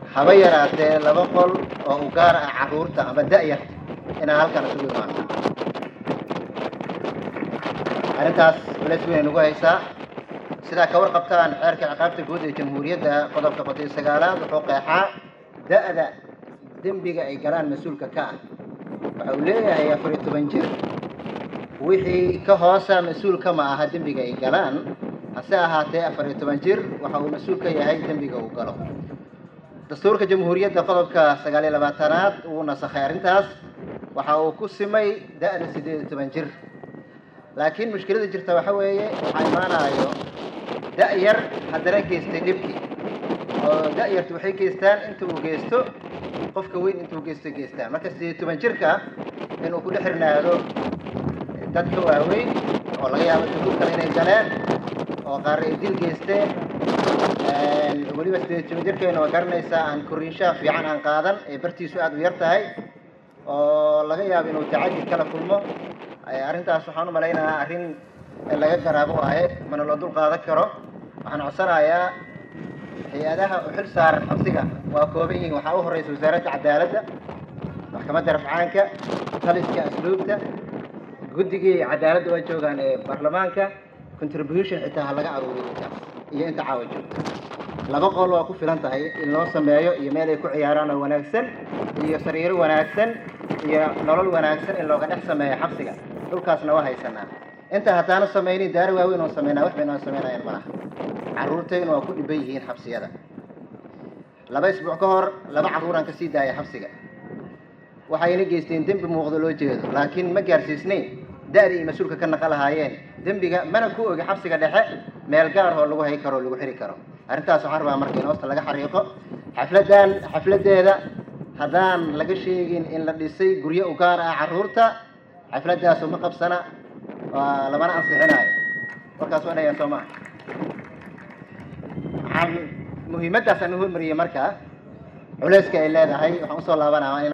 haba yaraatee laba qol oo u gaar ah carruurta ama da'yar inaan halkan isugu imaano arrintaas culeys weyn nagu haysaa sidaa ka warqabtaan xeerka ciqaabta guud ee jamhuuriyadda qodobka qotay sagaalaad wuxuu qeexaa da'da dembiga ay galaan mas-uulka ka ah waxa uu leeyahay afar iyo toban jir wixii ka hoosa mas-uulka ma aha dembiga ay galaan hase ahaatee afar iyo toban jir waxa uu mas-uul ka yahay dembiga uu galo dastuurka jamhuuriyadda qodobka sagaal iyo labaatanaad wuu nasakhay arrintaas waxa uu ku simay da'da siddeed iyo toban jir laakiin mushkilada jirta waxa weeye waxaa imaanayo da'yar haddana geystay dhibkii oo da'yartu waxay geystaan inta uu geysto qofka weyn intuu geysto geystaan marka siddeed iyo toban jirka inuu ku dhex xirnaado dadka waaweyn oo laga yaabo dunuub kale inay galeen oo qaar ay dil geysteen weliba siddeed iyo toban jirkeena waa garanaysaa aan koriinshaha fiican aan qaadan ee bartiisu aada u yar tahay oo laga yaabo inuu tacadid kala kulmo arrintaas waxaan u malaynayaa arrin laga garaabo waaye mana loo dul qaadan karo waxaan codsanayaa hay-adaha u xil saaran xabsiga waa kooban yihiin waxaa u horeysa wasaaradda cadaaladda maxkamadda rafcaanka taliska asluubta guddigii cadaaladda waa joogaan ee baarlamaanka contribution xitaa ha laga aruuriyo intaas iyo inta caawa joogta laba qol waa ku filan tahay in loo sameeyo iyo meel ay ku ciyaaraan oo wanaagsan iyo sariiro wanaagsan iyo nolol wanaagsan in looga dhex sameeyo xabsiga dhulkaasna waa haysanaa inta haddaanu samaynin daari waaweyn oo sameynaa wax baynoo sameynayaan malaha carruurtaynu waa ku dhiban yihiin xabsiyada laba isbuuc ka hor laba carruuraan ka sii daaya xabsiga waxayna geysteen dembi muuqdo loo jeedo laakiin ma gaarsiisnayn da'dii ay mas-uulka ka naqa lahaayeen dembiga mana ku ogi xabsiga dhexe meel gaar oo lagu hay karo o lagu xiri karo arrintaas waxaan rabaa marka in hoosta laga xariiqo xafladdan xafladdeeda haddaan laga sheegin in la dhisay guryo u gaar ah carruurta xafladdaasu ma qabsana waa lamana ansixinaayo warkaas waa dhayaan soo maa waxaan muhiimaddaas aan u hormariyey marka culeyska ay leedahay waxaan usoo laabanaa